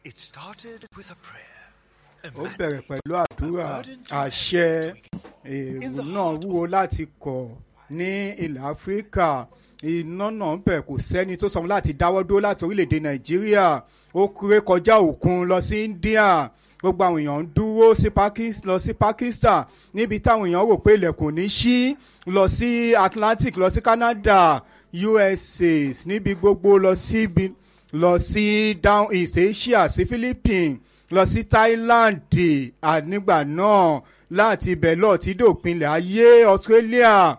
It started with a prayer. A ó mandate, bẹ̀rẹ̀ pẹ̀lú a àdúrà burden to àṣẹ to ignore. èrò náà wúwo láti kọ̀ ní ilẹ̀ áfíríkà iná náà ń bẹ̀ kò sẹ́ni tó sọmọ láti dáwọ́ dúró láti orílẹ̀-èdè nàìjíríà ó kúré kọjá òkun lọ sí india gbogbo àwọn èèyàn ń dúró sí Pakis- lọ sí pakistan níbi táwọn èèyàn rò pé ilẹ̀kùn ní ṣí lọ sí atlantic lọ sí canada usa níbi gbogbo lọ síbi lọ sí down east asia sí philippines lọ sí thailand ànígbà náà láti ibẹ̀ lọ tí dòpinlẹ̀ ayé australia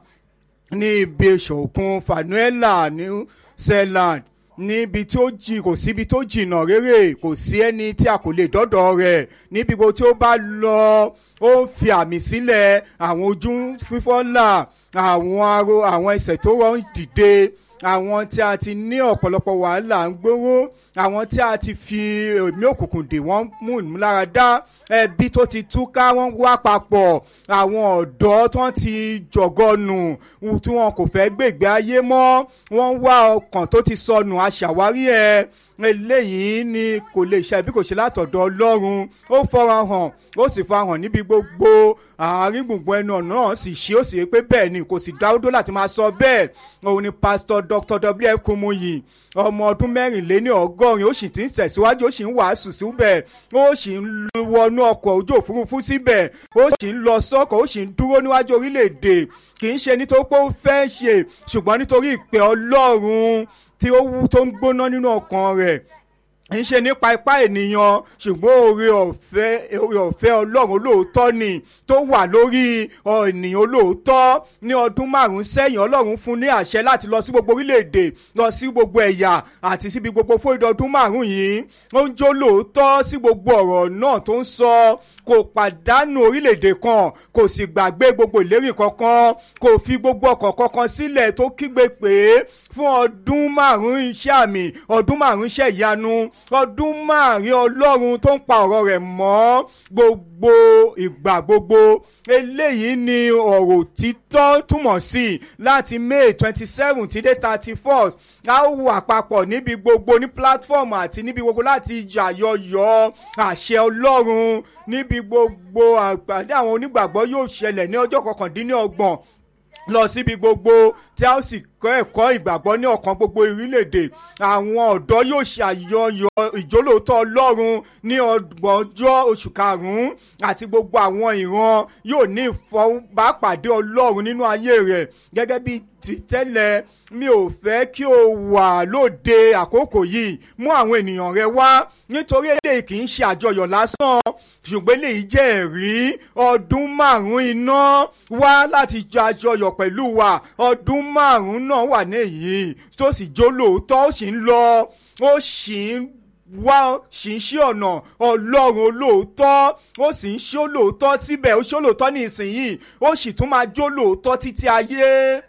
ní ibi ìṣòkun fanuela new zealand níbi tí ó jì kò síbi tó jìnnà réré kò sí ẹni tí a kò lè dọ́dọ̀ rẹ̀ níbi gbogbo tí ó bá lọ ó ń fi àmì sílẹ̀ àwọn ojú fífọ́ là àwọn aro àwọn ẹsẹ̀ tó rọ̀ ń dìde àwọn tí a ti ní ọ̀pọ̀lọpọ̀ wàhálà ń gbówó àwọn tí a ti fi ẹ̀mí òkùnkùn dè wọ́n mú ìmúláradá ẹbí tó ti túká wọ́n wá papọ̀ àwọn ọ̀dọ́ tó ti jọ̀gọ́nù tí wọn kò fẹ́ gbègbè ayé mọ́ wọ́n wá ọkàn tó ti sọnù aṣàwárí ẹ̀ eléyìí ni kò lè ṣe bí kò ṣe látọ̀dọ̀ ọlọ́run ó fọ́ra hàn ó sì fa hàn níbi gbogbo àárín gbùngbùn ẹnu ọ̀nà náà sì ṣe ó sì rí pé bẹ́ẹ̀ ni kò sì dáwọ́dó láti máa sọ bẹ́ẹ̀ òun ni pásítọ̀ dr wf kumuyi ọmọ ọdún mẹ́rìnléní ọgọ́rin ó sì ti ń tẹ̀síwájú ó sì ń wàásù síbẹ̀ ó sì ń wọnú ọkọ̀ ojú òfurufú síbẹ̀ ó sì ń lọ sọ́kọ̀ ó sì ń dúró níwájú orílẹ̀-èdè kì í ṣe nítorí pé ó fẹ́ ṣe ṣùgbọ́n nítorí ìpè ọlọ́run tí ó wú tó ń gbóná nínú ọkàn rẹ̀ ń ṣe nípa ipá ènìyàn ṣùgbọ́n oore ọ̀fẹ́ oore ọ̀fẹ́ ọlọ́run olóòótọ́ ni tó wà lórí ènìyàn olóòótọ́ ní ọdún márùn-ún sẹ́yìn ọlọ́run fún ní àṣẹ láti lọ sí gbogbo orílẹ̀-èdè lọ sí gbogbo ẹ̀yà àti síbi gbogbo fún ìdọ̀dún márùn-ún yìí ó ń jó lóòótọ́ sí gbogbo ọ̀rọ̀ náà tó ń sọ kò pàdánù orílẹ̀-èdè kan kò sì gbàgbé gbogbo ìlérí kankan kò fi gbogbo ọkọ̀ kankan sílẹ̀ tó kígbe pé fún ọdún márùn-ún iṣẹ́ àmì ọdún márùn-ún iṣẹ́ ìyanu ọdún márùn-ún ọlọ́run tó ń pa ọ̀rọ̀ rẹ̀ mọ́ gbogbo ìgbà gbogbo eléyìí ni ọ̀rọ̀ títọ́ túmọ̀ sí láti may twenty seven ti dé thirty first a ó wà papọ̀ níbi gbogbo ní platform àti níbi gbogbo láti yàyọyọ àṣẹ ọlọ́run níbi gbogbo àgbàdo àwọn onígbàgbọ́ yóò ṣẹlẹ̀ ní ọjọ́ kọkàndínlọ́gbọ̀n lọ síbi gbogbo tí a ó sì kọ́ ẹ̀kọ́ ìgbàgbọ́ ní ọ̀kan gbogbo orílẹ̀-èdè àwọn ọ̀dọ́ yóò ṣe àyọyọ ìjólóòótọ́ ọlọ́run ní ọgbọ̀njọ́ oṣù karùn-ún àti gbogbo àwọn ìran yóò ní ìfọwọ́bàpàdé ọlọ́run nínú ayé rẹ̀ gẹ́gẹ́ bí ti tẹ́lẹ̀ mi ò fẹ́ kí o wà lóde àkókò yìí mú àwọn ènìyàn rẹ wá nítorí eléyìí kì í ṣe àjọyọ̀ lásán ṣùgbọ́n eléyìí jẹ́ ẹ̀rí ọdún márùn-ún iná wá láti jọ àjọyọ̀ pẹ̀lú wa ọdún márùn-ún náà wà ní èyí tó sì jó lóòótọ́ ó sì ń lọ ó sì ń wá sì ń ṣí ọ̀nà ọlọ́run olóòótọ́ ó sì ń ṣó lóòótọ́ síbẹ̀ ó ṣó lóòótọ́ ní ìsinyìí ó sì tún máa jó lóòótọ́ títí ayé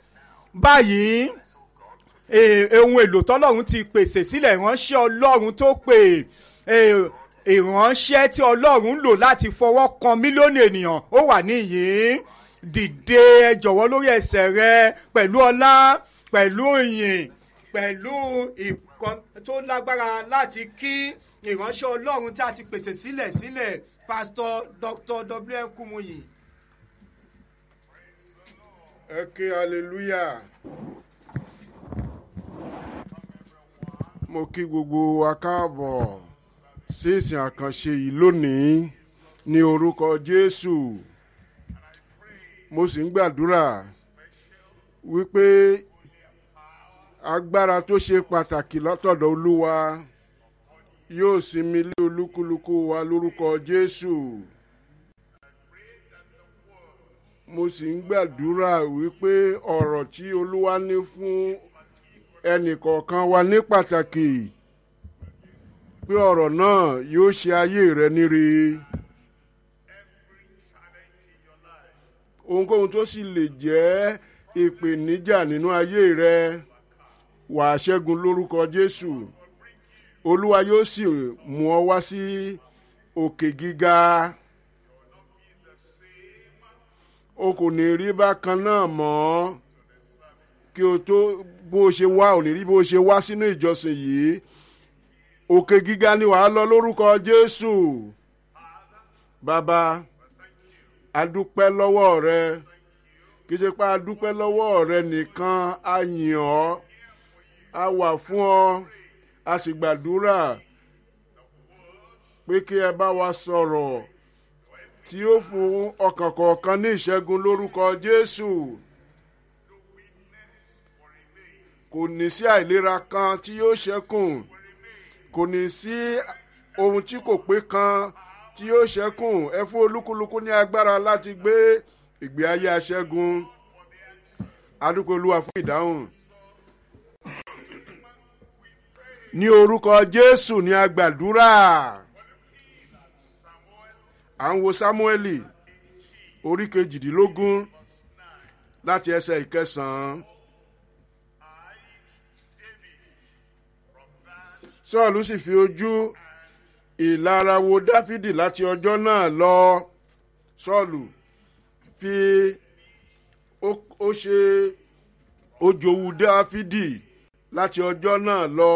báyìí ohun èlò tọ́lọ́run ti pèsè sílẹ̀ ìránṣẹ́ ọlọ́run tó pè ìránṣẹ́ tí ọlọ́run ń lò láti fọwọ́ kan mílíọ̀nù ènìyàn ó wà níyìí dìde ẹ jọ̀wọ́ lórí ẹsẹ̀ rẹ pẹ̀lú ọlá pẹ̀lú ìyìn pẹ̀lú ìkan tó lágbára láti kí ìránṣẹ́ ọlọ́run tí a ti pèsè sílẹ̀ sílẹ̀ pásítọ̀ dr wf kumuyi. ẹ ké hallelujah mo kí gbogbo wa káàbọ̀ sí ìsìn àkànṣe yìí lónìí ní orúkọ jésù mo sì ń gbàdúrà wípé agbára tó ṣe pàtàkì látọ̀dọ̀ olúwa yóò sinmi lé olúkúlùkù wa lórúkọ jésù mo sì ń gbàdúrà wípé ọ̀rọ̀ tí olúwa ní fún ẹnìkọ̀ọ̀kan wa ní pàtàkì pé ọ̀rọ̀ náà yóò ṣe ayé rẹ níre. ohunkóhun tó sì lè jẹ́ ìpèníjà nínú ayé rẹ wàá ṣẹ́gun lórúkọ jésù olúwa yóò sì mú ọ wá sí òkè gíga o kò ní rí bákan náà mọ́ kí o tó bó o ṣe wá ò ní rí bó o ṣe wá sínú ìjọsìn yìí òkè gíga ni wàá lọ lórúkọ jésù bàbá adúpẹ́ lọ́wọ́ rẹ kì í ṣe pé adúpẹ́ lọ́wọ́ rẹ nìkan a yìn ọ́ a wà fún ọ a sì gbàdúrà pé kí ẹ bá wa sọ̀rọ̀ tí ó fún ọkàn kọ̀ọ̀kan ní ìṣẹ́gun lórúkọ jésù kò ní sí àìlera kan tí yóò ṣẹ́kùn kò ní sí ohun tí kò pé kan tí yóò ṣẹ́kùn ẹ fún olúkúlùkù ní agbára láti gbé ìgbé ayé aṣẹ́gun adúpẹ́ olúwa fún ìdáhùn ní orúkọ jésù ní agbàdúrà à ń wo sámúẹ́lì orí kejìdínlógún láti ẹsẹ̀ ìkẹsàn-án. sọ́ọ̀lù sì fi ojú ìlara wo dáfídì láti ọjọ́ náà lọ sọ́ọ̀lù fi ó ṣe ojòwú dáfídì láti ọjọ́ náà lọ.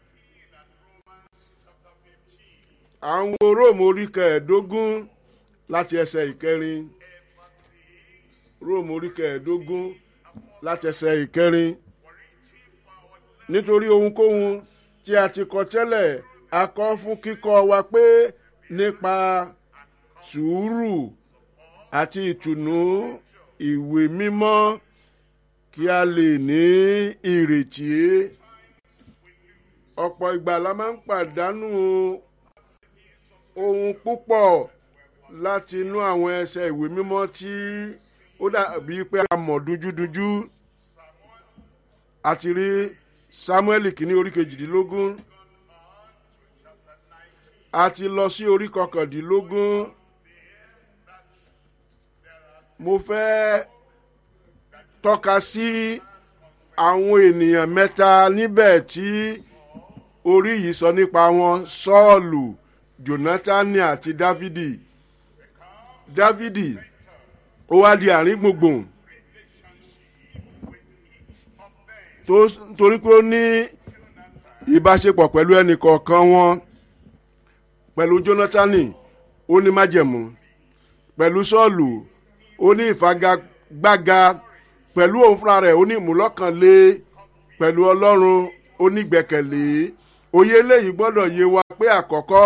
à ń wo róòmù orí kẹẹ̀ẹ́dógún láti ẹsẹ̀ ìkẹrin róòmù orí kẹẹ̀ẹ́dógún láti ẹsẹ̀ ìkẹrin nítorí ohunkóhun tí a ti kọ tẹ́lẹ̀ a kọ́ fún kíkọ́ wa pé nípa sùúrù àti ìtùnú ìwé mímọ́ kí a lè ní ìrètí ọ̀pọ̀ ìgbà la máa ń pàdánù ohun púpọ̀ láti inú àwọn ẹsẹ̀ ìwé mímọ́ tí ó dàbí pé a mọ̀ dújúdújú àti rí samuel kìíní orí kejìdínlógún a ti lọ sí orí kọkàndínlógún mo fẹ́ tọ́ka sí àwọn ènìyàn mẹ́ta níbẹ̀ tí orí yìí sọ nípa wọn sọ́ọ̀lù jonathani àti dávidi dávidi ó wá di àárín gbùngbùn torí pé ó ní ìbáṣepọ̀ pẹ̀lú ẹnì kọ̀ọ̀kan wọn pẹ̀lú jonathani ó ní májẹ̀mú pẹ̀lú sọ́ọ̀lù ó ní ìfagagbága pẹ̀lú òun fúnra rẹ̀ ó ní ìmúlọ́kànlé pẹ̀lú ọlọ́run ó ní gbẹ̀kẹ̀lé òye eléyìí gbọ́dọ̀ yé wa pé àkọ́kọ́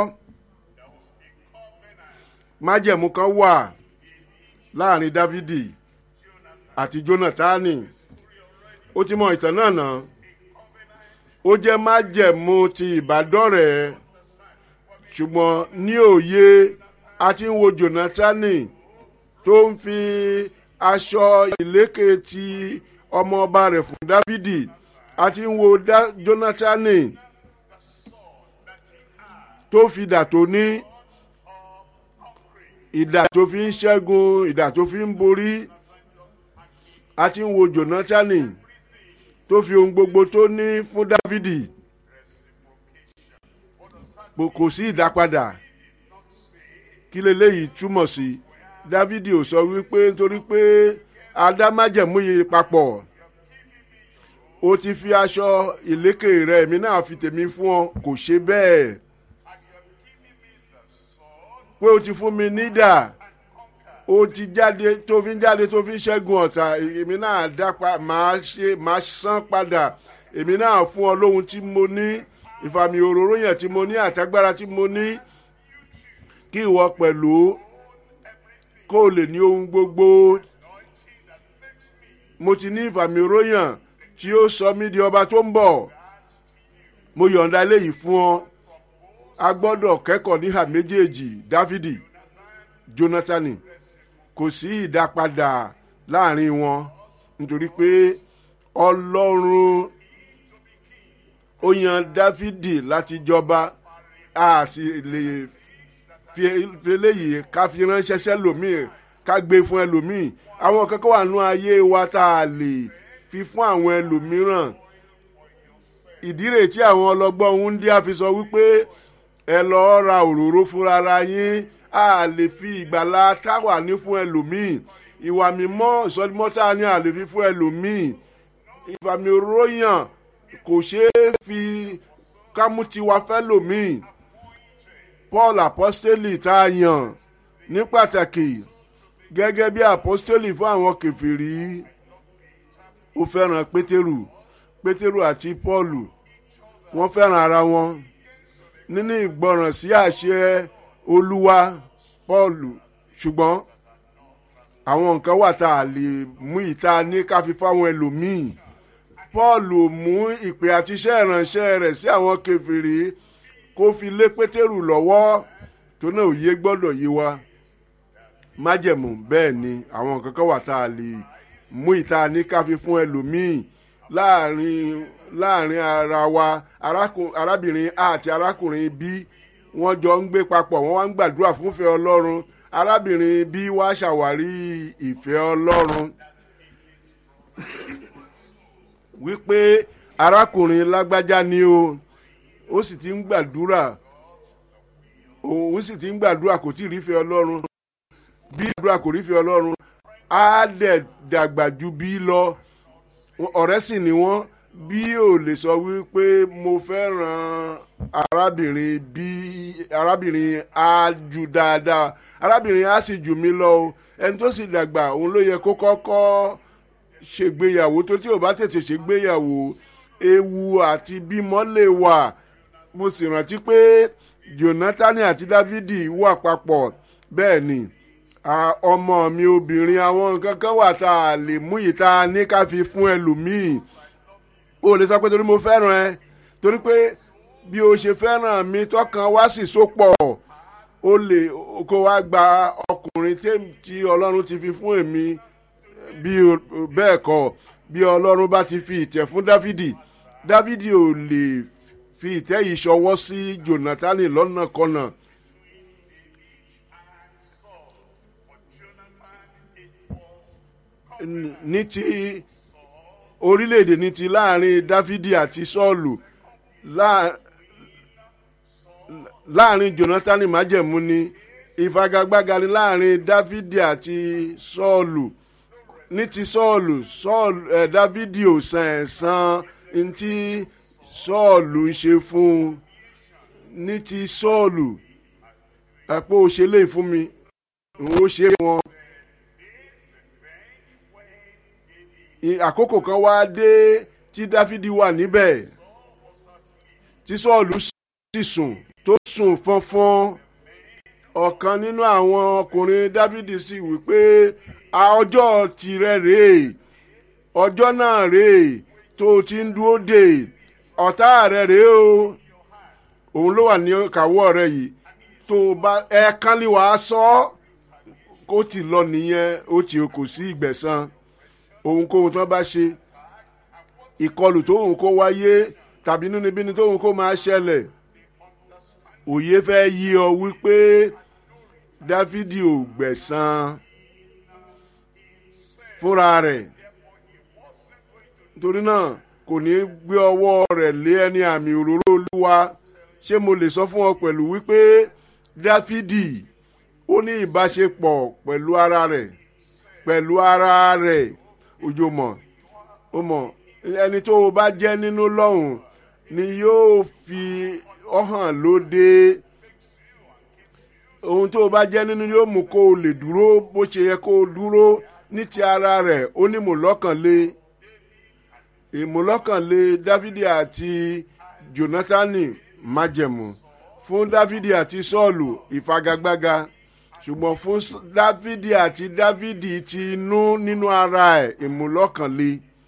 májẹ̀mú kan wà láàrin dávidi àti jonathani ó ti mọ ìtàn náà náà ó jẹ́ májẹ̀mú ti ìbádọ́rẹ̀ẹ́ ṣùgbọ́n ní òye a ti ń wo jonathani tó ń fi aṣọ ìlékè ti ọmọ ọba rẹ̀ fún dávidi a ti ń wo jonathani tó fi dà tó ní ìdà tó fi ń ṣẹ́gun ìdà tó fi ń borí a ti ń wo jonathani tó fi ohun gbogbo tó ní fún dávidi kò sí ìdápadà kí leléyìí túmọ̀ sí dávidi ò sọ wípé nítorí pé adámájẹ̀mú yìí papọ̀ ó ti fi aṣọ ìlékè rẹ̀ èmi náà fi tèmi fún ọ kò ṣe bẹ́ẹ̀ pé o ti fún mi nídà o ti jáde tó fi ń jáde tó fi ń ṣẹ́gun ọ̀tá èmi náà dápa máa ṣe máa san padà èmi náà fún ọ lóhun tí mo ní ìfàmì òróró yẹn tí mo ní àtagbára tí mo ní kí ìwọ pẹ̀lú kó o lè ní ohun gbogbo mo ti ní ìfàmì òróró yẹn tí ó sọ mí di ọba tó ń bọ̀ mo yọ̀ǹda eléyìí fún ọ a gbọ́dọ̀ kẹ́kọ̀ọ́ níhà méjèèjì dávidi jonathani kò sí ìdápadà láàrin wọn nítorí pé ọlọ́run ó yan dávidi láti jọba a sì lè fi eléyìí ká fi ránṣẹ́ sẹ́lòmíì ká gbé fún ẹlòmíì àwọn kankan wà nú ayé wa tá a lè fi fún àwọn ẹlòmíràn ìdí rèé tí àwọn ọlọ́gbọ́n ń dí àfi sọ wípé ẹ lọ́ọ́ ra òróró fúnra yín a lè fi ìgbàlá táwà ní fún ẹlòmíì ìwà mímọ́ ìsọdímọ́tà ni a lè fi fún ẹlòmíì ìfàmì òróró yàn kò ṣeé fi ká mú tiwa fẹ́ lòmíì paul apostoli tá a yàn ní pàtàkì gẹ́gẹ́ bí apostoli fún àwọn kẹfìrí ó fẹ́ràn pétérù pétérù àti paulu wọ́n fẹ́ràn ara wọn nínú ìgbọràn sí àṣẹ olúwa paulu ṣùgbọ́n àwọn nǹkan wà tá a lè mú ìta ní ká fi fáwọn ẹlòmíì paulu mú ìpè àti iṣẹ́ ìránṣẹ́ rẹ̀ sí àwọn kẹfìrí kó fi lé pétérù lọ́wọ́ tó náà òye gbọ́dọ̀ yé wa májẹ̀mú bẹ́ẹ̀ ni àwọn nǹkan kan wà tá a lè mú ìta ní ká fi fún ẹlòmíì láàrin láàrin ara wa arákùn- arábìnrin a àti arákùnrin b wọ́n jọ ń gbé papọ̀ wọ́n wá ń gbàdúrà fúnfẹ́ ọlọ́run arábìnrin b wá ṣàwárí ìfẹ́ ọlọ́run wípé arákùnrin lágbájá ni o ó sì ti ń gbàdúrà òun sì ti ń gbàdúrà kò tí ì rífẹ́ ọlọ́run bí àdúrà kò rífẹ́ ọlọ́run á dẹ̀ dàgbà ju bí lọ ọ̀rẹ́ sì ni wọ́n bí ò lè sọ wípé mo fẹ́ràn arábìnrin bí arábìnrin á ju dáadáa arábìnrin á sì jù mí lọ o ẹni tó sì dàgbà òun ló yẹ kó kọ́kọ́ ṣègbéyàwó tó tí ò bá tètè ṣègbéyàwó ewu àti bímọ lè wà mo sì rántí pé jonathan àti dávidi wà papọ̀ bẹ́ẹ̀ ni a- ọmọ mi obìnrin àwọn nǹkan kan wà tá a lè mú ìta ní ká fi fún ẹlòmíì o lè sọ pé torí mo fẹ́ràn ẹ torí pé bí o ṣe fẹ́ràn mi tọkàn wá sì sopọ̀ o lè kó wá gba ọkùnrin tí- tí ọlọ́run ti fi fún èmi bí o- bẹ́ẹ̀ kọ́ bí ọlọ́run bá ti fi ìtẹ̀ fún dávidi dávidi ò lè fi ìtẹ́ yìí ṣọwọ́ sí jonathan lọ́nà kọ́nà. N- ní ti orílẹ̀-èdè ní ti láàrin dávidi àti sọ́ọ̀lù láà- láàrin jonathan májẹ̀mú ni ìfagagbága ni láàrin dávidi àti sọ́ọ̀lù ní ti sọ́ọ̀lù sọ́ọ̀lù ẹ̀ dávidi ò san ẹ̀san ntí sọ́ọ̀lù ń ṣe fún un ní ti sọ́ọ̀lù àpò òṣèlè fún mi òun ó ṣe wọn. I- àkókò kan wá dé tí dáfídì wà níbẹ̀ tí sọ́ọ̀lù sì sùn tó sùn fọ́nfọ́n ọ̀kan nínú àwọn ọkùnrin dávidi sì wí pé "A ọjọ́ tirẹ̀ rèé ọjọ́ náà rèé tó o ti ń dúró dè ọ̀tá rẹ̀ rèé o òun ló wà ní kàwọ́ rẹ̀ yìí tó o bá ẹ̀ẹ̀kan lè wàá sọ ọ́ kó ti lọ nìyẹn ó ti kò sí ìgbẹ̀san ohunkóhun tó bá ṣe ìkọlù tóhun kó wáyé tàbí nínúbíni tóhun kó máa ṣẹlẹ̀ òye fẹ́ yí ọ wípé dáfídì ò gbẹ̀san fúnra rẹ̀ torí náà kò ní gbé ọwọ́ rẹ̀ lé ẹni àmì òróró olúwa ṣé mo lè sọ fún ọ pẹ̀lú wípé dáfídì ó ní ìbáṣepọ̀ pẹ̀lú ara rẹ̀ pẹ̀lú ara rẹ̀ ojú mọ̀ ó mọ̀ ẹni tó o bá jẹ́ nínú lọ́hùn ni yóò fi ọ hàn lóde ohun tó o bá jẹ́ nínú yóò mú kó o lè dúró bó ṣe yẹ kó o dúró ní ti ara rẹ̀ ó ní mọ̀lọ́kànlé ìmúlọ́kànlé dávidi àti jonathani májẹ̀mú fún dávidi àti sọ́ọ̀lù ìfagagbága ṣùgbọ́n fún S- dávidi àti dávidi ti inú nínú ara ẹ̀ ìmúlọ́kànlé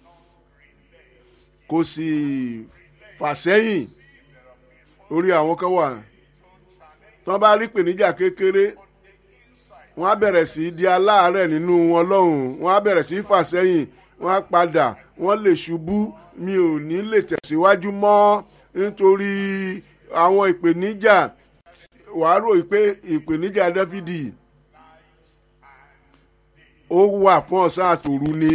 kò sì fàsẹ́yìn orí àwọn kan wà tí wọ́n bá rí pèníjà kékeré wọ́n á bẹ̀rẹ̀ sí í di aláàárẹ̀ nínú wọn lọ́hùn wọ́n á bẹ̀rẹ̀ sí í fàsẹ́yìn wọ́n á padà wọ́n lè ṣubú mi ò ní lè tẹ̀síwájú mọ́ nítorí àwọn ìpèníjà wàá rò pé ìpèníjà dáfídì ó wà fún ọ̀sán àtòru ni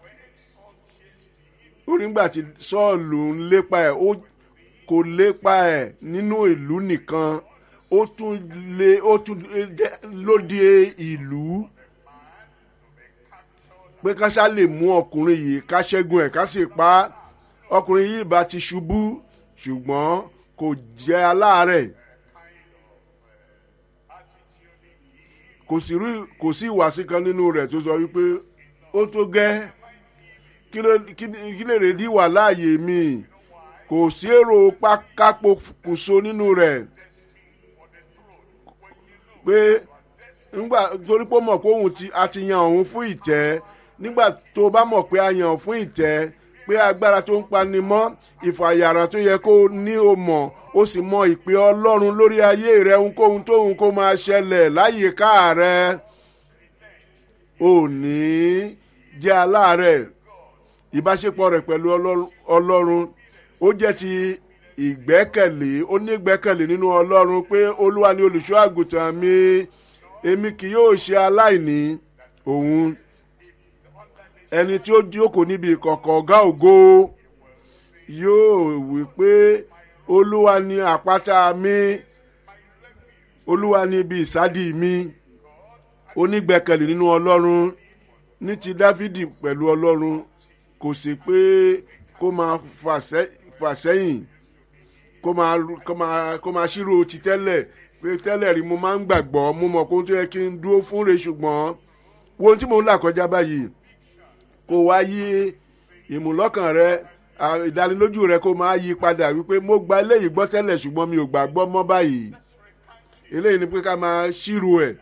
orí ńgbà tí sọ́ọ̀lù ń lépa ẹ̀ ó kò lépa ẹ̀ nínú ìlú nìkan ó tún lé ó tún jẹ́ lóde ìlú pé ká ṣá lè mú ọkùnrin yìí ká ṣẹ́gun ẹ̀ ká sì pa á ọkùnrin yìí bá ti ṣubú ṣùgbọ́n kò jẹ́ aláàárẹ̀ kò sí rí- kò sí ìwàsí kan nínú rẹ̀ tó sọ wípé ó tó gẹ́ kí ló- kí ni- kí lè rè dí wà láàyè mi kò sí èrò pákápokùnso nínú rẹ̀ pé nígbà torí pé ó mọ̀ pé òun ti a ti yan òun fún ìtẹ́ nígbà tó bá mọ̀ pé a yan òun fún ìtẹ́ pé agbára tó ń pani mọ́ ìfàyàrán tó yẹ kó ní o mọ̀ ó sì mọ ìpè ọlọ́run lórí ayé rẹ ohunkóhun tóhun kó máa ṣẹlẹ̀ láyìíká rẹ ò ní jẹ́ aláàárẹ̀ ìbáṣepọ̀ rẹ̀ pẹ̀lú Ọlọ́run- ọlọ́run ó jẹ́ ti ìgbẹ́kẹ̀lé ó ní ìgbẹ́kẹ̀lé nínú ọlọ́run pé olúwa ni olùṣọ́ àgùntàn mi èmi kì yóò ṣe aláìní òun ẹni tí ó jókòó níbi ìkọ̀kọ̀ ọ̀gá ògo yóò wí pé olúwa ni àpáta mi olúwa ni ibi ìsádi mi onígbẹ́kẹ̀lé nínú ọlọ́run ní ti dáfídì pẹ̀lú ọlọ́run kò sí pé kó máa fà sẹ́- fà sẹ́yìn kó máa kó máa kó máa ṣírò ti tẹ́lẹ̀ pé tẹ́lẹ̀ rí mo máa ń gbàgbọ́ mo mọ̀ kó tó yẹ kí n dúró fún re ṣùgbọ́n wo ohun tí mò ń là kọjá báyìí kó wá yí ìmúlọ́kàn rẹ à, ìdánilójú rẹ kó máa yí padà wípé mo gba eléyìí gbọ́ tẹ́lẹ̀ ṣùgbọ́n mi ò gbàgbọ́ mọ́ báyìí eléyìí ni pé ká máa ṣírò ẹ̀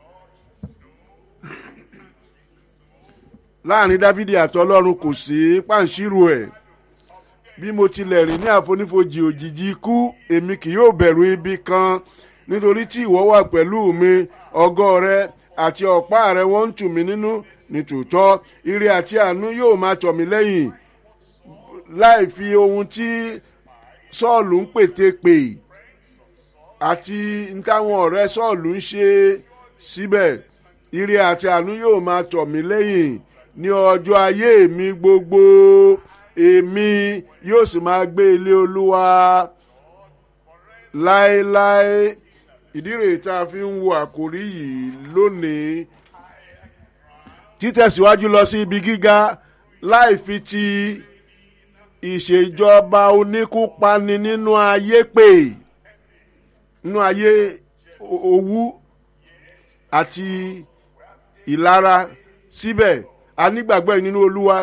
láàrin dávidi àti ọlọ́run kò sí pàǹṣírò ẹ̀ bí mo tilẹ̀ rìn ní àfonífojì òjijì ikú èmi kì yóò bẹ̀rù ibi kan nítorí tí ìwọ wà pẹ̀lú mi ọgọ́ rẹ àti ọ̀pá rẹ wọ́n ń tù mí nínú nítòótọ́ ire àti àánú yóò máa tọ̀ mí lẹ́yìn láì fi ohun tí sọ́ọ̀lù ń pète pè àti n táwọn ọ̀rẹ́ sọ́ọ̀lù ń ṣe síbẹ̀ ire àti àánú yóò máa tọ̀ mí lẹ́yìn ní ọjọ́ ayé mi gbogbo èmi yóò sì máa gbé ilé olúwa láéláé ìdí rèé tá a fi ń wo àkórí yìí lónìí títẹ̀síwájú lọ sí ibi gíga láì fi ti ìṣèjọba oníkúpani nínú ayé pè nínú ayé o- owú àti ìlara síbẹ̀ a nígbàgbọ́ yìí nínú olúwa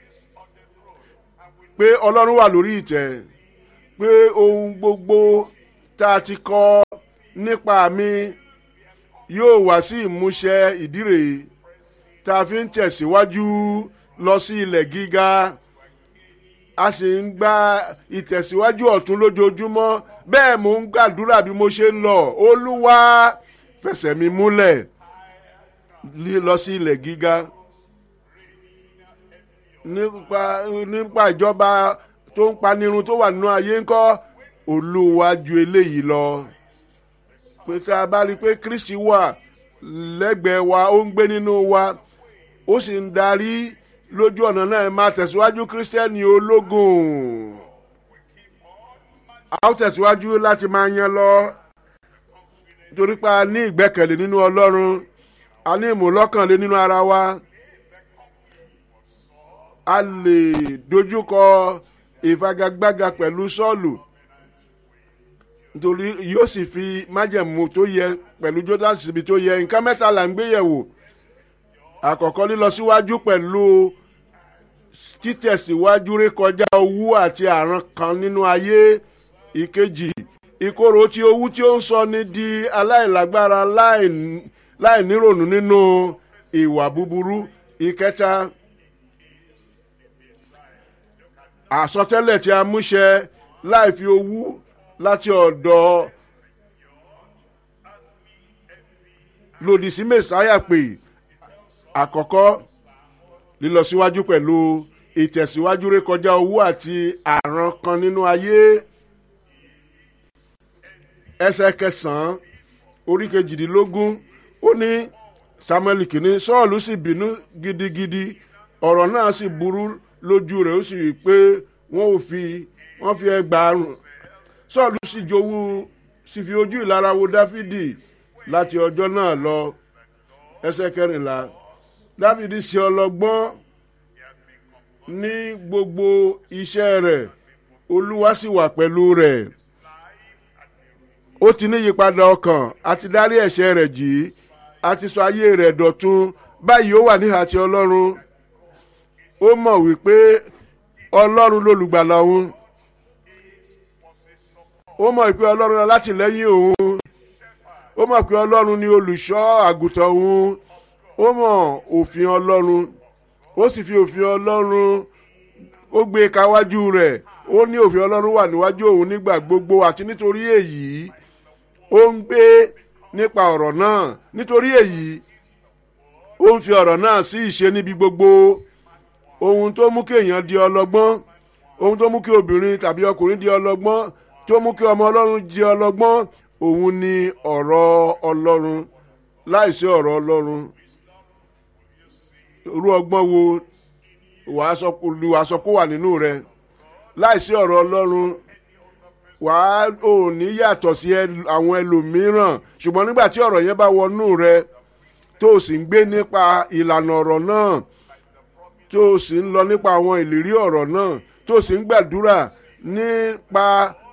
pé ọlọ́run wà lórí ìtẹ́ pé ohun gbogbo tá a ti kọ nípa mi yóò wá sí ìmúṣẹ ìdí rèé tá a fi ń tẹ̀síwájú lọ sí ilẹ̀ gíga a sì ń gba ìtẹ̀síwájú ọ̀tún lójoojúmọ́ bẹ́ẹ̀ mò ń gbàdúrà bí mo ṣe ń lọ olúwa fẹsẹ̀ mi múlẹ̀ lí- lọ sí ilẹ̀ gíga nípa nípa ìjọba tó ń panirun tó wà nínú ayé ńkọ́ olúwa ju eléyìí lọ pé tá a bá rí i pé kristi wà lẹ́gbẹ̀ẹ́ wa ó ń gbé nínú wa ó sì ń darí lójú ọ̀nà náà ẹ máa tẹ̀síwájú kírísítẹ́nì ológun a ó tẹ̀síwájú láti máa yan lọ torí pé a ní ìgbẹ́kẹ̀lé nínú ọlọ́run a ní ìmúlọ́kànlé nínú ara wa a lè dojúkọ ìfagagbága pẹ̀lú sọ́ọ̀lù nítorí yóò sì fi májẹ̀mú tó yẹ pẹ̀lú jordan síbi tó yẹ nǹkan mẹ́ta là ń gbé yẹ̀wò àkọ́kọ́ lílọ síwájú pẹ̀lú títẹ̀síwájú rékọjá owú àti àrùn kan nínú ayé ìkejì ìkorò tí owú tí ó ń sọ ni di aláìlágbára láì- láìnírònú nínú ìwà búburú ìkẹta àsọtẹ́lẹ̀ tí a múṣẹ láì fi owú láti ọ̀dọ̀ lòdì sí mẹ́sàáyà pé àkọ́kọ́ lílọ síwájú pẹ̀lú ìtẹ̀síwájú rékọjá owó àti àrùn kan nínú ayé ẹsẹ̀ kẹsàn-án orí kejìdínlógún ó ní samuel kìíní sọ́ọ̀lù sì bínú gidigidi ọ̀rọ̀ náà sì burú lójú rẹ̀ ó sì rí i pé wọ́n ò fi wọ́n fi ẹgbàárùn sọ́ọ̀lù sì jowú sì fi ojú ìlara wo dáfídì láti ọjọ́ náà lọ ẹsẹ̀ kẹrìnlá dáfídì ṣe ọlọ́gbọ́n ní gbogbo iṣẹ́ rẹ̀ olúwa sì wà pẹ̀lú rẹ̀ ó ti ní ìyípadà ọkàn àti dárí ẹ̀ṣẹ̀ rẹ̀ jì í àti sọ ayé rẹ̀ dọ̀tun báyìí ó wà níhà ti ọlọ́run ó mọ̀ wípé ọlọ́run lolùgbàlà òun ó mọ̀ wípé ọlọ́run lọ láti lẹ́yìn òun ó mọ̀ pé ọlọ́run ni olùṣọ́ àgùntàn òun ó mọ̀ òfin ọlọ́run ó sì fi òfin ọlọ́run ó gbé káwájú rẹ̀ ó ní òfin ọlọ́run wà níwájú òun nígbà gbogbo àti nítorí èyí ó ń gbé nípa ọ̀rọ̀ náà nítorí èyí ó ń fi ọ̀rọ̀ náà sí ìṣe níbi gbogbo ohun tó mú kí èèyàn di ọlọ́gbọ́n ohun tó mú kí obìnrin tàbí ọkùnrin di ọlọ́gbọ́n tó mú kí ọmọ ọlọ́run di ọlọ́gbọ́n òun ni ọ̀rọ̀ ọlọ́run láìsí ọ̀rọ̀ ọlọ́run irú ọgbọ́n wo wàá sọ wàá sọ kó wà nínú rẹ láìsí ọ̀rọ̀ ọlọ́run wàá ò ní yàtọ̀ sí àwọn ẹlòmíràn ṣùgbọ́n nígbà tí ọ̀rọ̀ yẹn bá wọnú rẹ tó o sì ń gbé nípa ìlànà ọ̀rọ̀ náà tó o sì ń lọ nípa àwọn ìlérí ọ̀rọ̀ náà tó o sì ń gbàdúrà nípa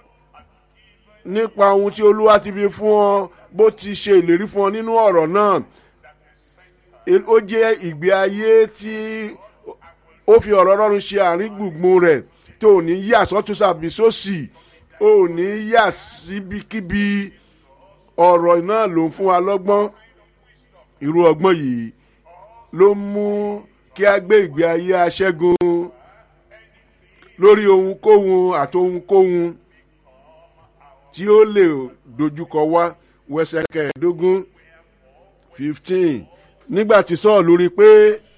nípa ohun tí olúwa ti fi fún ọ bó ti ṣe ìlérí fún ọ nínú ọ̀rọ̀ náà ó jẹ́ ìgbé ayé tí ó fi ọ̀rọ̀ ọlọ́run ṣe àárín gbùngbùn rẹ̀ tó ò ní yà sọ́tún sàbí sósì ò ní yà síbikíbi ọ̀rọ̀ náà ló ń fún wa lọ́gbọ́n irú ọgbọ́n yìí ló mú kí a gbé ìgbé ayé aṣẹ́gun lórí ohunkóhun àti ohunkóhun tí ó lè dojúkọ wá wẹsẹ̀ kẹẹ̀ẹ́dógún fifteen nígbà tí sọ́ọ̀lù rí i pé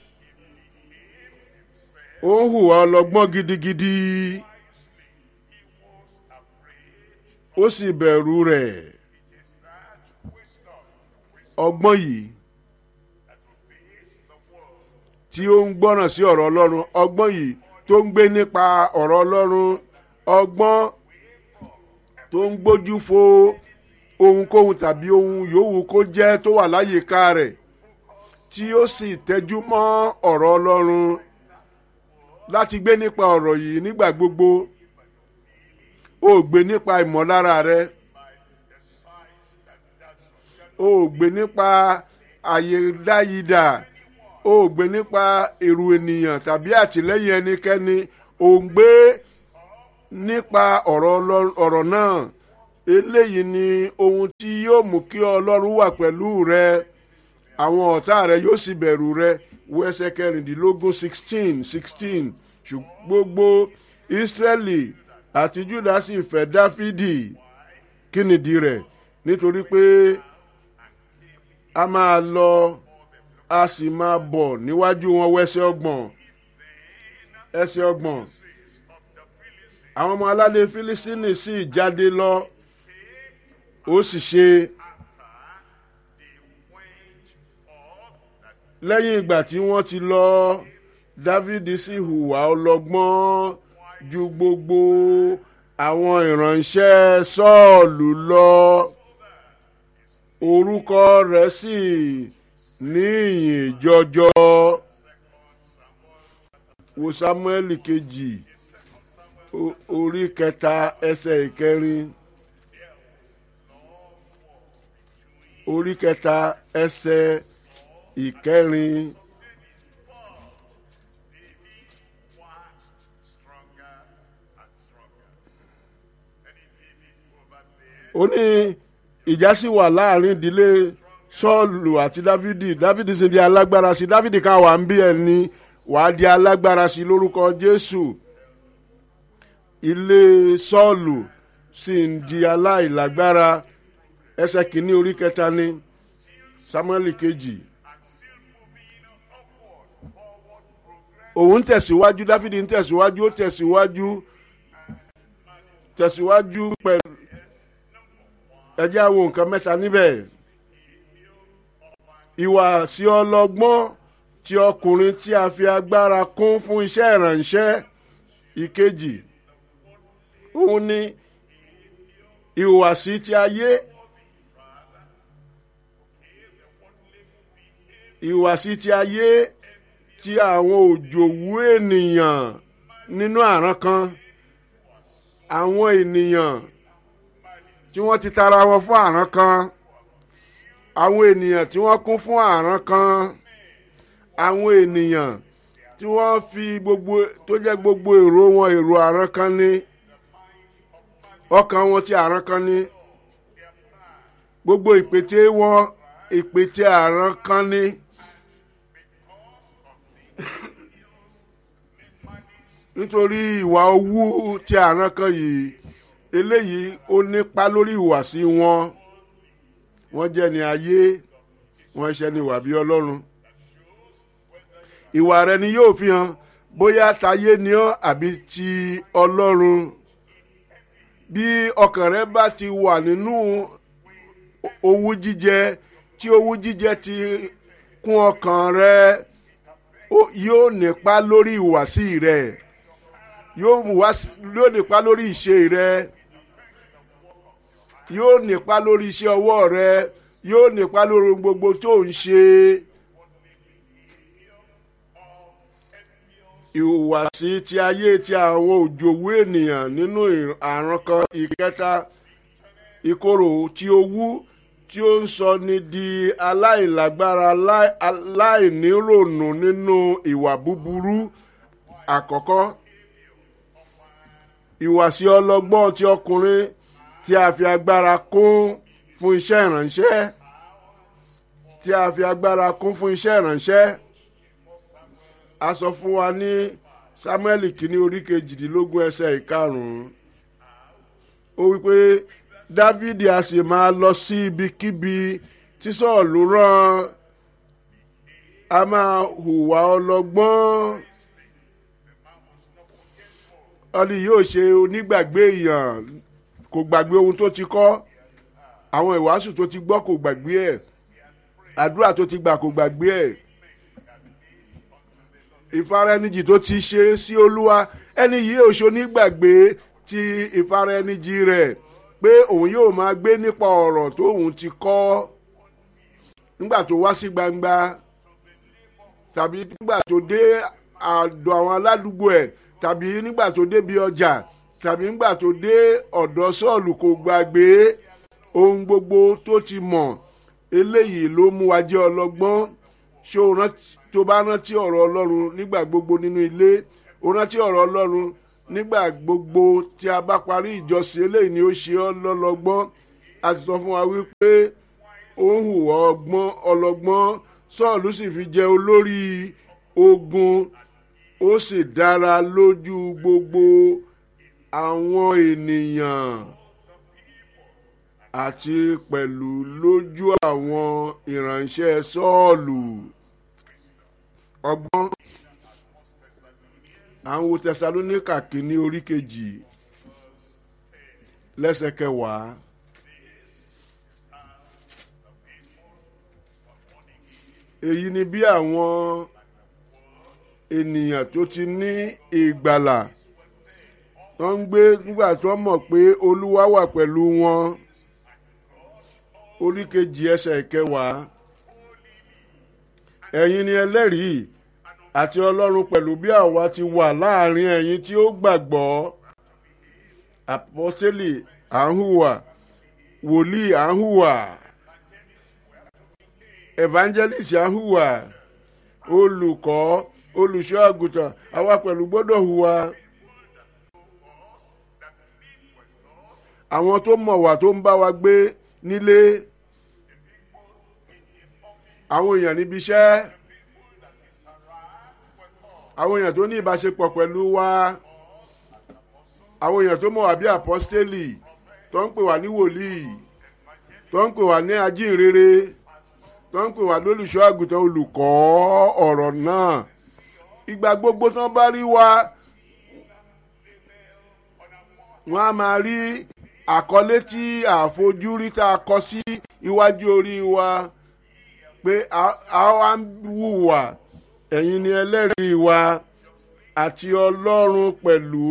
ó ń hùwà ọlọ́gbọ́n gidigidi ó sì bẹ̀rù rẹ̀ ọgbọ́n yìí tí ó ń gbọ́ràn sí ọ̀rọ̀ ọlọ́run ọgbọ́n yìí tó ń gbé nípa ọ̀rọ̀ ọlọ́run ọgbọ́n tó ń gbójú fo ohunkóhun tàbí ohun yòówù kó jẹ́ tó wà láyìíká rẹ̀ tí ó sì tẹ́jú mọ́ ọ̀rọ̀ ọlọ́run láti gbé nípa ọ̀rọ̀ yìí nígbà gbogbo ó gbé nípa ìmọ̀lára rẹ ó gbé nípa àyèdáyidà ó gbé nípa èrò ènìyàn tàbí àtìlẹ́yìn ẹnikẹ́ni ó ń gbé nípa ọ̀rọ̀ náà eléyìí ni ohun tí yóò mú kí ọlọ́run wà pẹ̀lú rẹ àwọn ọ̀tá rẹ yóò sì bẹ̀rù rẹ wo ẹsẹ̀ kẹrìndínlógún sixteen sixteen ṣùgbọ́n gbogbo ìsírẹ́lì àti júdà sì fẹ́ dáfídì kí nìdí rẹ̀ nítorí pé a máa lọ a sì máa bọ̀ níwájú wọn wẹ́sẹ̀ ọgbọ̀n ẹsẹ̀ ọgbọ̀n àwọn ọmọ aládé fílísítínì sì jáde lọ ó sì ṣe lẹ́yìn ìgbà tí wọ́n ti lọ dávidi sì hùwà ọlọ́gbọ́n ju gbogbo àwọn ìránṣẹ́ sọ́ọ̀lù lọ orúkọ rẹ̀ sì ní ìyìn jọjọ wo samuel kejì orí kẹta ẹsẹ̀ ìkẹrin orí kẹta ẹsẹ̀ ìkẹrin. ó ní ìjà sì wà láàrin ìdílé sọ́ọ̀lù àti dávidi dávidi sì di alágbára sí dávidi kan wà ń bí ẹni wàá di alágbára sí lórúkọ jésù ilé sọ́ọ̀lù sì ń di aláìlágbára ẹsẹ̀ kìíní orí kẹta ní samuel kejì òun tẹ̀síwájú dáfídì ń tẹ̀síwájú ó tẹ̀síwájú tẹ̀síwájú pẹ̀lú ẹjẹ́ àwọn nǹkan mẹ́ta níbẹ̀ ìwà sí ọlọ́gbọ́n ti ọkùnrin tí a fi agbára kún fún iṣẹ́ ìrànṣẹ́ ìkejì òun ni ìhùwàsí ti ayé ìhùwàsí ti ayé ti àwọn òjòwú ènìyàn nínú àrán kan àwọn ènìyàn tí wọ́n ti tara wọn fún àrán kan àwọn ènìyàn tí wọ́n kún fún àrán kan àwọn ènìyàn tí wọ́n fi gbogbo tó jẹ́ gbogbo èrò wọn èrò àrán kan ní ọkàn wọn ti àrán kan ní gbogbo ìpètè wọn ìpètè àrán kan ní. nítorí ìwà owú tí àrán kan yìí eléyìí ó nípa lórí ìhùwàsí wọn wọ́n jẹ́ ní ayé wọ́n ṣe ní ìwà bí ọlọ́run ìwà rẹ ni yóò fi hàn bóyá tayé ni ọ́ àbí ti ọlọ́run bí ọkàn rẹ bá ti wà nínú owú jíjẹ tí owú jíjẹ ti kún ọkàn rẹ yóò nípa lórí ìhùwàsí rẹ yóò nípa lórí ìṣe rẹ yóò nípa lórí iṣẹ́ ọwọ́ rẹ yóò nípa lórí gbogbo tó ń ṣe. ìhùwàsí ti ayé ti àwọn òjòwú ènìyàn nínú àrùn kan ìkẹta ìkorò tí owú tí ó ń sọ ni di aláìlágbára aláìnírònú nínú ìwà búburú àkọ́kọ́ ìwàsí ọlọ́gbọ́n ti ọkùnrin tí a fi agbára kún fún iṣẹ́ ìrànṣẹ́ tí a fi agbára kún fún iṣẹ́ ìrànṣẹ́ a sọ fún wa ní samuel kìíní orí kejìdínlógún ẹsẹ̀ ìkarùn-ún ó wípé dávidi a sì máa lọ sí ibikíbi tí sọ́ọ̀lù rán a máa hùwà ọlọ́gbọ́n ọlì yóò ṣe onígbàgbé èèyàn kò gbàgbé ohun tó ti kọ́ àwọn ìwàásù tó ti gbọ́ kò gbàgbé ẹ̀ àdúrà tó ti gbà kò gbàgbé ẹ̀ ìfaraẹnijì tó ti ṣe sí olúwa ẹni yìí ò ṣonígbàgbé ti ìfaraẹnijì rẹ̀ pé òun yóò máa gbé nípa ọ̀rọ̀ tó òun ti kọ́ nígbà tó wá sí gbangba tàbí nígbà tó dé àdọ̀ àwọn aládùúgbò ẹ̀ tàbí nígbà tó débi ọjà tàbí nígbà tó dé ọ̀dọ̀ sọ́ọ̀lù kò gbàgbé ohun gbogbo tó ti mọ̀ eléyìí ló mú wa jẹ́ ọlọ́gbọ́n ṣé o rántí tó bá rántí ọ̀rọ̀ ọlọ́run nígbà gbogbo nínú ilé o rántí ọ̀rọ̀ ọlọ́run nígbà gbogbo tí a bá parí ìjọsìn eléyìí ni ó ṣe ọ́ lọ́lọ́gbọ́n a ti sọ fún wa wípé ó ń hùwà ọgbọ́n ọlọ́gbọ́n sọ́ọ̀lù sì fi jẹ olórí ogun ó sì dára lójú gbogbo àwọn ènìyàn àti pẹ̀lú lójú àwọn ìránṣẹ́ sọ́ọ̀lù ọgbọ́n àwọn tẹsalóníkà kìíní orí kejì lẹ́sẹ̀ kẹwàá èyí ni bí àwọn ènìyàn tó ti ní ìgbàlà wọ́n ń gbé nígbà tó mọ̀ pé olúwa wà pẹ̀lú wọn orí kejì ẹsẹ̀ kẹwàá ẹ̀yin ni ẹlẹ́rìí àti ọlọ́run pẹ̀lú bí àwa ti wà láàrin ẹ̀yin tí ó gbàgbọ́ apọ́stélì à ń hùwà wòlíì à ń hùwà evangelist à ń hùwà olùkọ́ olùṣọ́ àgùntàn àwa pẹ̀lú gbọ́dọ̀ hùwà. àwọn tó mọ̀ wá tó ń bá wa gbé nílé àwọn èèyàn níbi iṣẹ́ àwọn èèyàn tó ní ìbáṣepọ̀ pẹ̀lú wa àwọn èèyàn tó mọ̀ wá bí àpọ́stélì tó ń pè wá ní wòlíì tó ń pè wá ní ajínrere tó ń pè wá lólùṣọ́ àgùntàn olùkọ́ ọ̀rọ̀ náà ìgbà gbogbo tán bá rí wa wọ́n á máa rí àkọlé tí àfojúrí tá a kọ sí iwájú orí wa pé a wá ń wùwà ẹ̀yin ni ẹlẹ́rìí wa àti ọlọ́run pẹ̀lú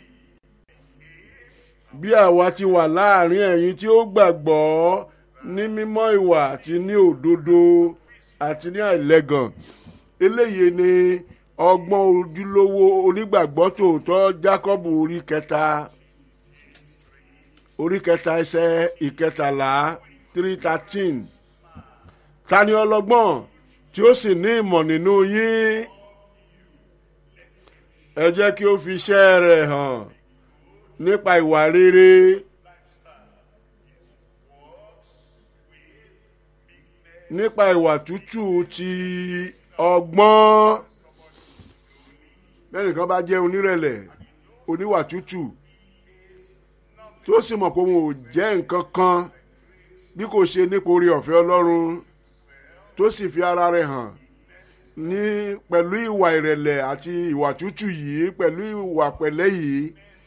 bí àwa ti wà láàrin ẹ̀yin tí ó gbàgbọ́ ní mímọ́ ìwà àti ní òdodo àti ní àìlẹ́gàn eléyìí ni ọgbọ́n ojúlówó onígbàgbọ́ tòótọ́ jákọ́bù orí kẹta orí kẹta ẹsẹ̀ ìkẹtàlá three thirteen ta ni ọlọ́gbọ́n tí ó sì ní ìmọ̀ nínú yín ẹ jẹ́ kí ó fi iṣẹ́ rẹ̀ hàn nípa ìwà rere. nípa ìwà tútù ti ọgbọ́n bẹ́ẹ̀ nìkan bá jẹ́ onírẹ̀lẹ̀ oníwà tútù tó sì mọ̀ pé òun ò jẹ́ nǹkan kan bí kò ṣe nípa orí ọ̀fẹ́ ọlọ́run tó sì fi ara rẹ̀ hàn ní pẹ̀lú ìwà ìrẹ̀lẹ̀ àti ìwà tútù yìí pẹ̀lú ìwà pẹ̀lẹ́ yìí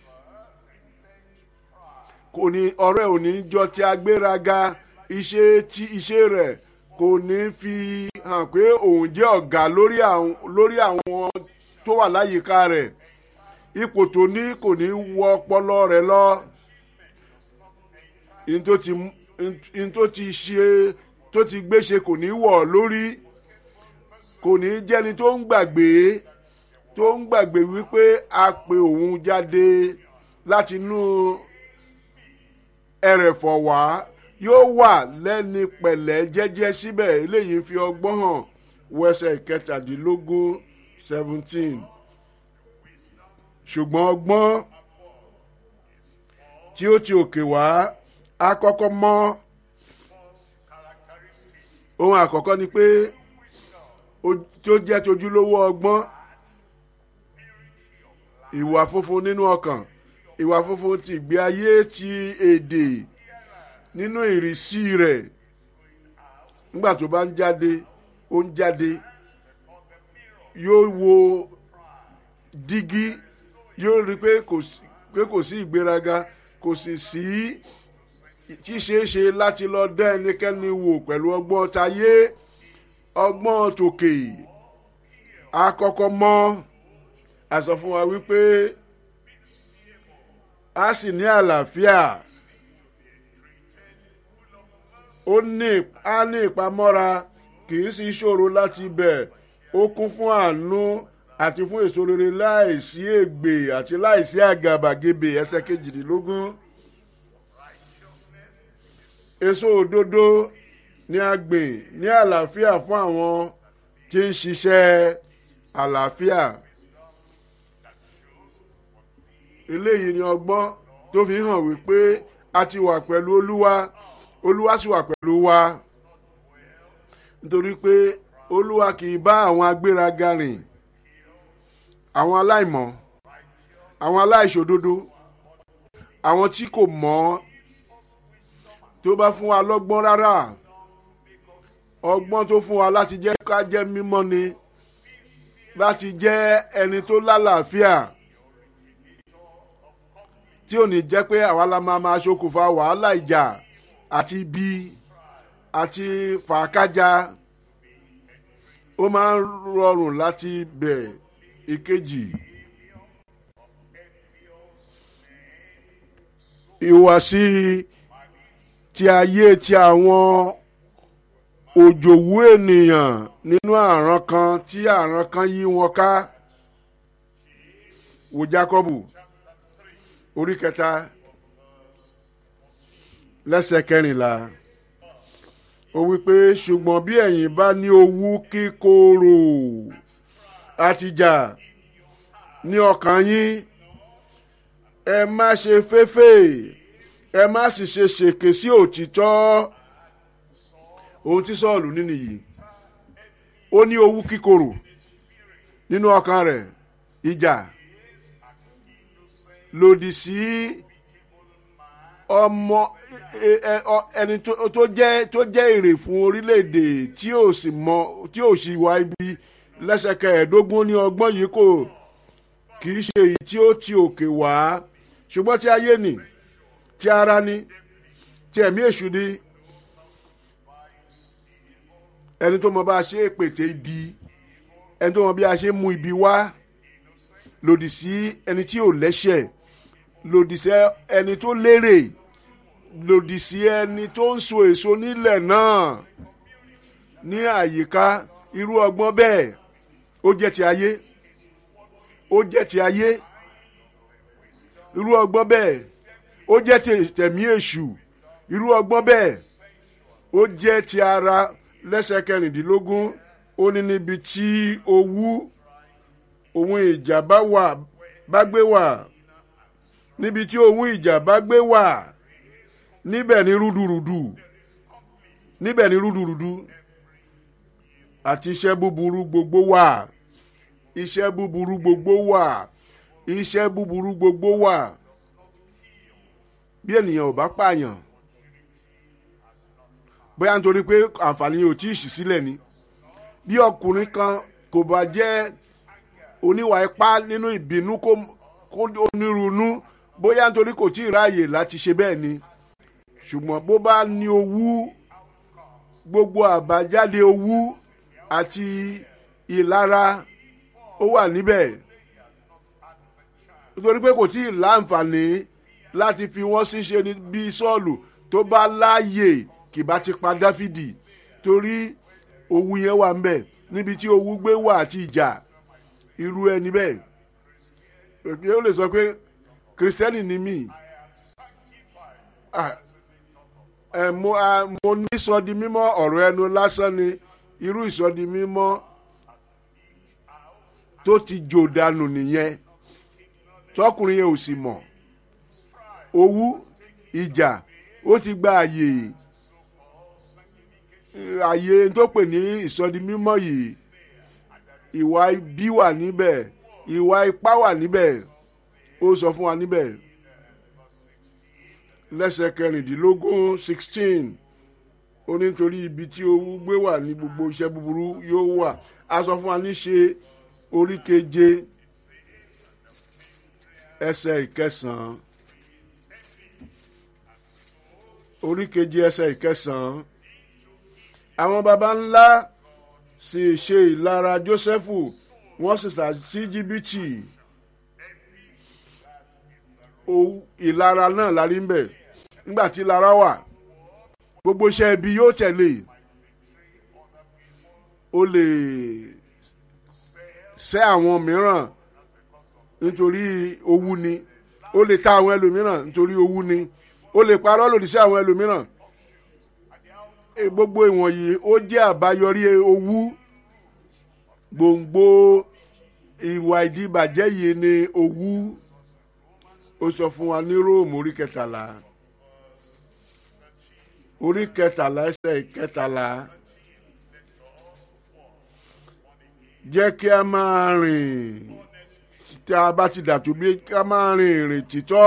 kò ní ọ̀rẹ́ ò ní jọ ti agbéraga iṣẹ́ tí iṣẹ́ rẹ̀ kò ní fi hàn pé òun jẹ́ ọ̀gá lórí àwọn lórí àwọn tó wà láyìíká rẹ̀ ipò tó ní kò ní wọ ọpọlọ rẹ̀ lọ in tó ti ṣe tó ti gbé ṣe kò ní wọ̀ lórí kò ní jẹ́ni tó ń gbàgbé tó ń gbàgbé wípé a pe òun jáde láti inú ẹrẹ̀fọ̀ wá yóò wà lẹ́ni pẹ̀lẹ́ jẹ́jẹ́ síbẹ̀ eléyìí fi ọgbọ́n hàn wẹsẹ̀ kẹtàdínlógún seventeen ṣùgbọ́n ọgbọ́n tí ó ti òkè wá á kọ́kọ́ mọ́ ohun àkọ́kọ́ ni pé tí ó jẹ́ tojúlówó ọgbọ́n ìwà funfun nínú ọkàn ìwà funfun ti ìgbé ayé ti èdè nínú ìrísí rẹ̀ nígbà tó bá ń jáde ó ń jáde yóò wo dígí yóò rí pé kò sí ìgbéraga kò sì sí ṣíṣeéṣe láti lọ dá ẹnikẹ́ni wò pẹ̀lú ọgbọ́n tayé ọgbọ́n tòkè àkọ́kọ́ mọ́ a sọ fún wa wípé a sì ní àlàáfíà ó ní a ní ìpamọ́ra kì í sì ṣòro láti bẹ̀ ó kún fún àánú àti fún èso rere láìsí ègbè àti láìsí àgàbàgebè ẹsẹ̀ kejìdínlógún èso òdodo ní a gbìn ní àlàáfíà fún àwọn tí ń ṣiṣẹ́ àlàáfíà eléyìí ni ọgbọ́n tó fi hàn wípé a ti wà pẹ̀lú olúwa olúwa sì wà pẹ̀lú wa nítorí pé olúwa kì í bá àwọn agbéraga rìn àwọn aláìmọ̀ àwọn aláìṣòdodo àwọn tí kò mọ̀ tó bá fún wa lọ́gbọ́n rárá ọgbọ́n tó fún wa láti jẹ́ ká jẹ́ mímọ́ ni láti jẹ́ ẹni tó lálàáfíà tí ò ní jẹ́ pé àwa la máa máa ṣokùnfà wàhálà ìjà àti ibi àti fàákájà ó máa ń rọrùn láti bẹ̀ ìkejì. ìhùwàsí ti ayé ti àwọn òjòwú ènìyàn nínú àràn kan tí àràn kan yí wọn ká wò jákọ́bù orí kẹta lẹ́sẹ̀ kẹrìnlá ó wí pé ṣùgbọ́n bí ẹ̀yin bá ní owú kíkorò àtijà ní ọkàn yín ẹ má ṣe féfè ẹ má sì ṣe ṣèké sí òtítọ́ ohun tí sọ́ọ̀lù nínú yìí ó ní owú kíkorò nínú ọkàn rẹ̀ ìjà lòdì sí ọmọ ẹni tó jẹ́ tó jẹ́ èrè fún orílẹ̀-èdè tí ò sì mọ tí ò sì wá ibi lẹ́sẹ̀kẹ́ ẹ̀ẹ́dógún ní ọgbọ́n yìí kò kì í ṣe èyí tí ó ti òkè wá ṣùgbọ́n tí ayé nì tí ara ní tí ẹ̀mí èṣù ní ẹni tó mọ bá a ṣe pètè ibi ẹni tó mọ bí a ṣe mú ibi wá lòdì sí ẹni tí ò lẹ́ṣẹ̀ lòdì sí ẹni tó lérè lòdì sí ẹni tó ń so èso nílẹ̀ náà ní àyíká irú ọgbọ́n bẹ́ẹ̀ ó jẹ́ ti ayé ó jẹ́ ti ayé irú ọgbọ́n bẹ́ẹ̀ ó ó jẹ́ tè- tẹ̀mí èṣù irú ọgbọ́n bẹ́ẹ̀ ó jẹ́ ti ara lẹ́sẹ̀ kẹrìndínlógún ó ní níbi tí owú ohun ìjà bá wà bá gbé wà níbi tí ohun ìjà bá gbé wà níbẹ̀ ni rúdurùdu níbẹ̀ ni rúdurùdu àti iṣẹ́ búburú gbogbo wà iṣẹ́ búburú gbogbo wà iṣẹ́ búburú gbogbo wà bí ènìyàn ò bá pààyàn bóyá nítorí pé àǹfààní ò tí ì ṣí sílẹ̀ ni bí ọkùnrin kan kò bá jẹ́ oníwà ipá nínú ìbínú kó kó onírúurú bóyá nítorí kò tí ì ráàyè láti ṣe bẹ́ẹ̀ ni ṣùgbọ́n bó bá ní owú gbogbo àbájáde owú àti ìlara ó wà níbẹ̀ nítorí pé kò tí ì láǹfààní láti fi wọ́n síṣe ní bí sọ́ọ̀lù tó bá láàyè kì bá ti pa dáfídì torí owú yẹn wà ńbẹ̀ níbi tí owú gbé wà àti ìjà irú ẹni bẹ́ẹ̀ pé ó lè sọ pé kìrìsìtẹ́nì ni mí Ah, ẹ mo a mo ní ìsọdi mímọ́ ọ̀rọ̀ ẹnu lásán ni irú ìsọdi mímọ́ tó ti jò dànù nìyẹn tọkùnrin yẹn ò sì mọ̀ owú ìjà ó ti gba àyè àyè tó pè ní ìsọdi mímọ́ yìí ìwà ibi wà níbẹ̀ ìwà ipá wà níbẹ̀ ó sọ fún wa níbẹ̀ lẹ́sẹ̀ kẹrìndínlógún sixteen ó ní nítorí ibi tí owó gbé wà ní gbogbo iṣẹ́ búburú yóò wà a sọ fún wa ní ṣe orí keje ẹsẹ̀ ìkẹsàn-án orí keje ẹsẹ̀ ìkẹsàn-án àwọn baba ńlá sì ṣe ìlara jósẹ́fù wọ́n sì sà sí jìbìtì Owú- ìlara náà la rí ń bẹ̀ nígbà tí ìlara wà gbogbo iṣẹ́ ibi yóò tẹ̀lé o lè sẹ́ àwọn mìíràn nítorí owú ni o lè ta àwọn ẹlòmíràn nítorí owú ni o lè parọ́ lòdì sí àwọn ẹlòmíràn E, gbogbo ìwọ̀nyí ó jẹ́ àbáyọrí owú gbòǹgbò ìwà ìdíbàjẹ́ yìí ni owú ó sọ fún wa ní róòmù orí kẹtàlá orí kẹtàlá ẹsẹ̀ kẹtàlá jẹ́ kí a máa rìn tí a bá ti dàtú bí kí a máa rìn ìrìn títọ́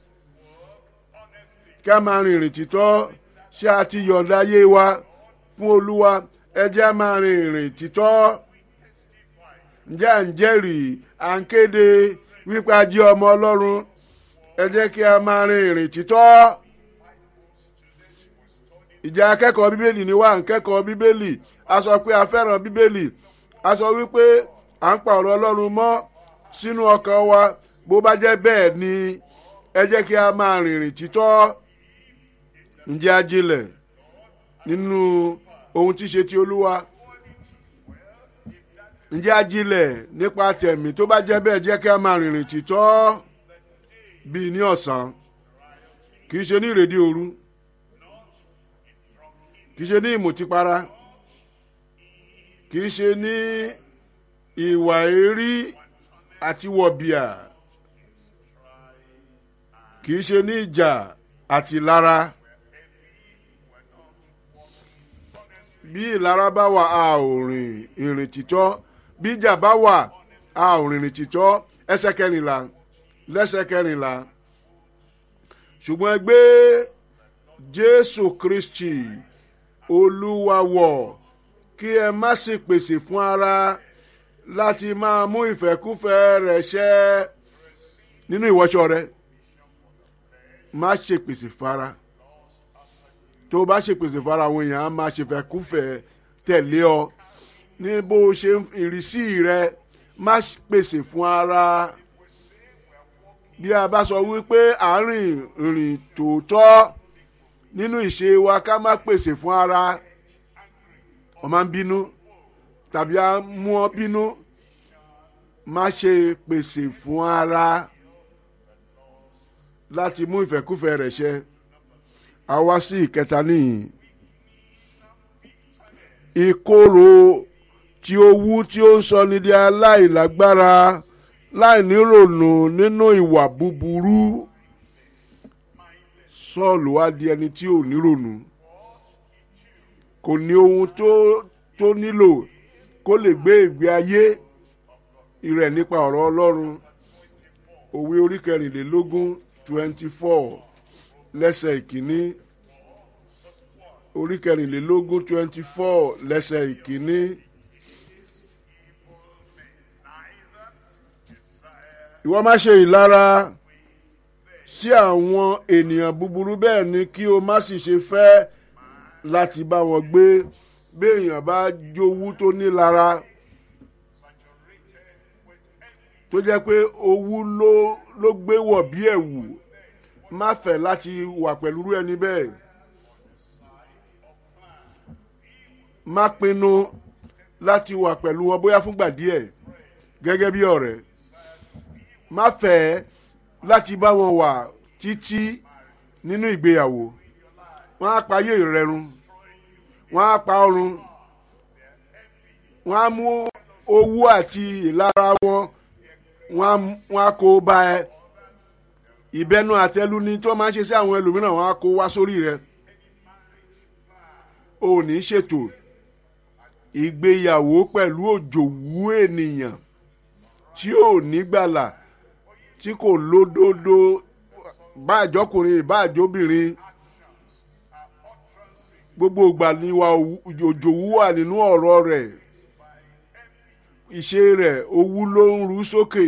kí a máa rìn ìrìn títọ́ ṣé a ti yọ̀ǹda ayé wa fún olúwa ẹ jẹ́ a máa rìn ìrìn títọ́ ǹjẹ́ à ń jẹ́rìí à ń kéde wípé a jẹ́ ọmọ ọlọ́run ẹ jẹ́ kí a máa rin ìrìn títọ́ ìjà akẹ́kọ̀ọ́ bíbélì ni wá ń kẹ́kọ̀ọ́ bíbélì a sọ pé a fẹ́ràn bíbélì a sọ wípé à ń pa ọ̀rọ̀ ọlọ́run mọ́ sínú ọkàn wa bó bá jẹ́ bẹ́ẹ̀ ni ẹ jẹ́ kí a máa rin ìrìn títọ́ ǹjẹ́ ajílẹ̀ nínú ohun tí ṣe ti olúwa ǹjẹ́ ajílẹ̀ nípa tẹ̀mí tó bá jẹ́ bẹ́ẹ̀ jẹ́ kí a máa rìnrìn títọ́ bíi ní ọ̀sán kì í ṣe ní ìrèdí òru kì í ṣe ní ìmùtípara kì í ṣe ní ìwà èrí àti wọ̀bìà kì í ṣe ní ìjà àti ìlara bí ìlara bá wà a ò rìn ìrìn títọ́ bí ìjà bá wà a ò rìnrìn títọ́ ẹsẹ̀ kẹrìnlá lẹ́sẹ̀ kẹrìnlá ṣùgbọ́n ẹ gbé jésù kristi olúwa wọ̀ kí ẹ má sì pèsè fún ara láti máa mú ìfẹ́kúfẹ́ rẹ̀ ṣẹ nínú ìwọṣọ rẹ má ṣe pèsè fara tó o bá ṣe pèsè fara àwọn èèyàn á máa ṣèfẹ́kúfẹ́ tẹ̀lé ọ ní bó o ṣe ń- ìrísí rẹ má pèsè fún ara bí a bá sọ wípé à ń rìn rìn tòótọ́ nínú ìṣe wa ká má pèsè fún ara ọ máa ń bínú tàbí a mú ọ bínú má ṣe pèsè fún ara láti mú ìfẹ́kúfẹ́ rẹ̀ ṣẹ a wá sí ìkẹta nìyí ìkorò tí ó wú tí ó ń sọ ní di aláìlágbára láìnírònú nínú ìwà búburú sọ́ọ̀lù wá di ẹni tí ò nírònú kò ní ohun tó tó nílò kó lè gbé ìgbé ayé rẹ̀ nípa ọ̀rọ̀ ọlọ́run òwe orí kẹrìnlélógún twenty four lẹ́sẹ̀ ìkíní orí kẹrìnlélógún twenty four lẹ́sẹ̀ ìkíní. ìwọ má ṣe ìlara sí àwọn ènìyàn búburú bẹ́ẹ̀ ni kí o má sì ṣe fẹ́ láti bá wọn gbé bí èèyàn bá jowú tó nílara tó jẹ́ pé owú ló ló gbé wọ̀ bí ẹ̀wù má fẹ́ láti wà pẹ̀lú irú ẹni bẹ́ẹ̀ má pinnu láti wà pẹ̀lú wọn bóyá fúngbà díẹ̀ gẹ́gẹ́ bí ọ̀rẹ́ má fẹ́ láti bá wọn wà títí nínú ìgbéyàwó wọ́n á payé ìrẹ̀rùn wọ́n á pa ọrùn wọ́n á mú owó àti ìlara wọn wọ́n á kó bá ẹ ìbẹnu àtẹlu ni tí wọ́n máa ń ṣe sí àwọn ẹlòmíràn wọ́n á kó wá sórí rẹ ò ní ṣètò ìgbéyàwó pẹ̀lú òjòwú ènìyàn tí ò ní gbàlà tí kò lódodo bá àjọkùnrin bá àjọbìnrin gbogbo ìgbà ni wa òjòwú wà nínú ọ̀rọ̀ rẹ̀ ìṣe rẹ̀ owú ló ń ru sókè.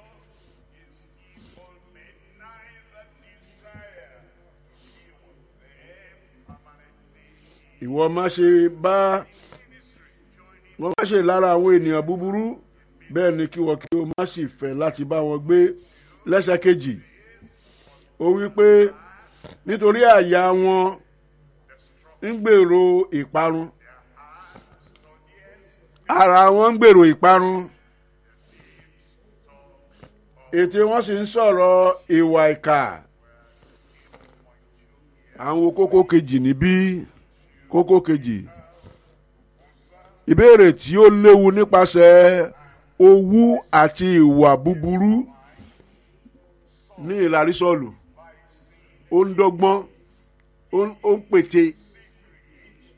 ìwọ má ṣe bá wọ́n má ṣe lára àwọn ènìyàn búburú bẹ́ẹ̀ ni kí wọ́n kí o má sì fẹ́ láti bá wọn gbé lẹ́sẹ̀ kejì ó wí pé nítorí àyà wọn ń gbèrò ìparun ara wọn ń gbèrò ìparun ètè wọn sì ń sọ̀rọ̀ ìwà ìkà àwọn kókó kejì níbí kókó kejì ìbéèrè tí ó léwu nípasẹ̀ owú àti ìwà búburú ní ìlarí sọ́ọ̀lù ó ń dọ́gbọ́n ó ń pète